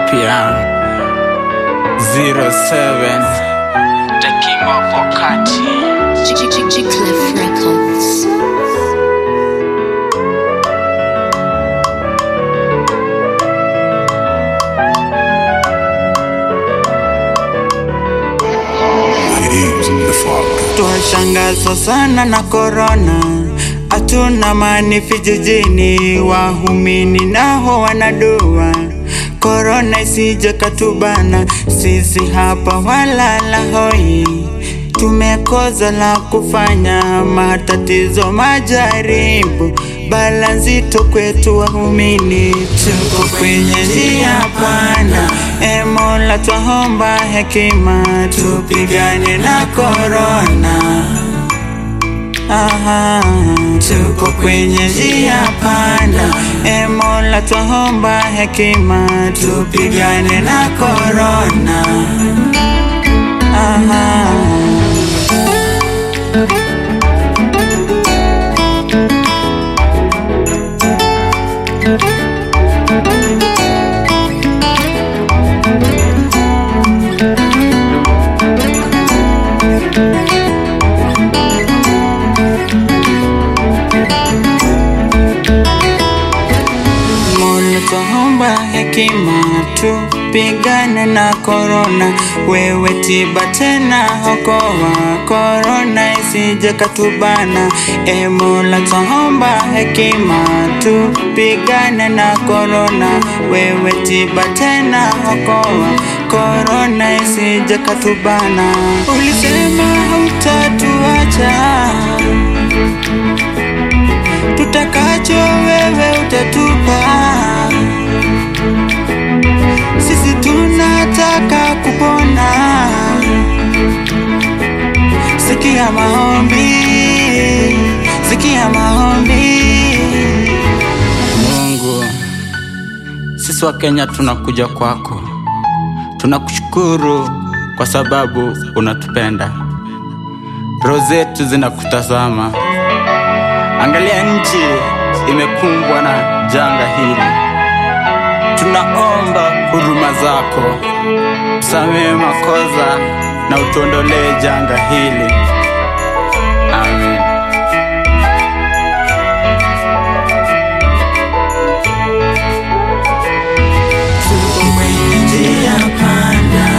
mpya 07 The King of Wakati Cliff Records. Twashangazwa sana na korona, hatuna mani vijijini, wahumini naho wanadua korona isije katubana, sisi hapa walala hoi, tumekoza la kufanya, matatizo majaribu, bala nzito kwetu wahumini, tuko kwenye njia panda, e Mola twahomba hekima, tupigane na korona. Aha, tuko kwenye njia panda, e Mola twahomba hekima, tupigane na korona. Aha. Mola twaomba hekima tupigane na korona, wewe tiba tena okoa korona isije katubana. E Mola twaomba hekima tupigane na korona, wewe tiba tena okoa korona isije katubana. Ulisema hautatuacha tutakacho wewe utatupa. Sisi tunataka kupona, sikia maombi, sikia maombi. Mungu, sisi wa Kenya tunakuja kwako, tunakushukuru kwa sababu unatupenda, roho zetu zinakutazama. Angalia nchi imekumbwa na janga hili, tunaomba huruma zako, tusamehe makosa na utuondolee janga hili. Amen. Tuko kwenye njia panda,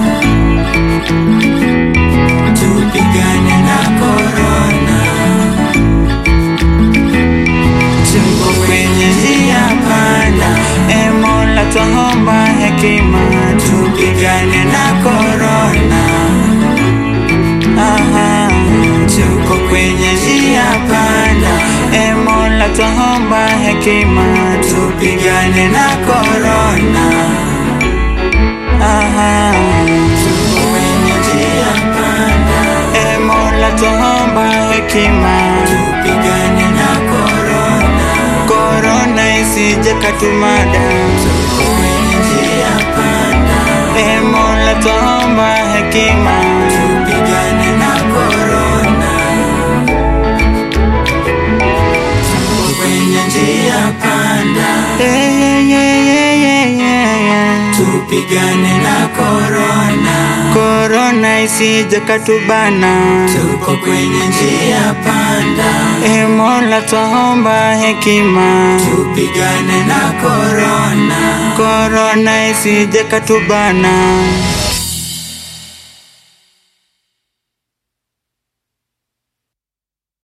tupigane na korona. Tuko kwenye njia panda, e Mola twaomba hekima, tupigane na korona. Aha, tuko kwenye njia panda, e Mola twaomba hekima, tupigane na korona. Aha, tuko kwenye njia panda, e Mola twaomba hekima, tupigane na korona. Korona isije katumada, tuko kwenye njia panda, e Mola twaomba hekima, tupigane na korona. Tuko kwenye njia panda, yeah, yeah, yeah, yeah, yeah, yeah. tupigane na korona. Korona isije katubana, tuko kwenye njia panda, e Mola twaomba hekima, tupigane na korona. Korona isije katubana.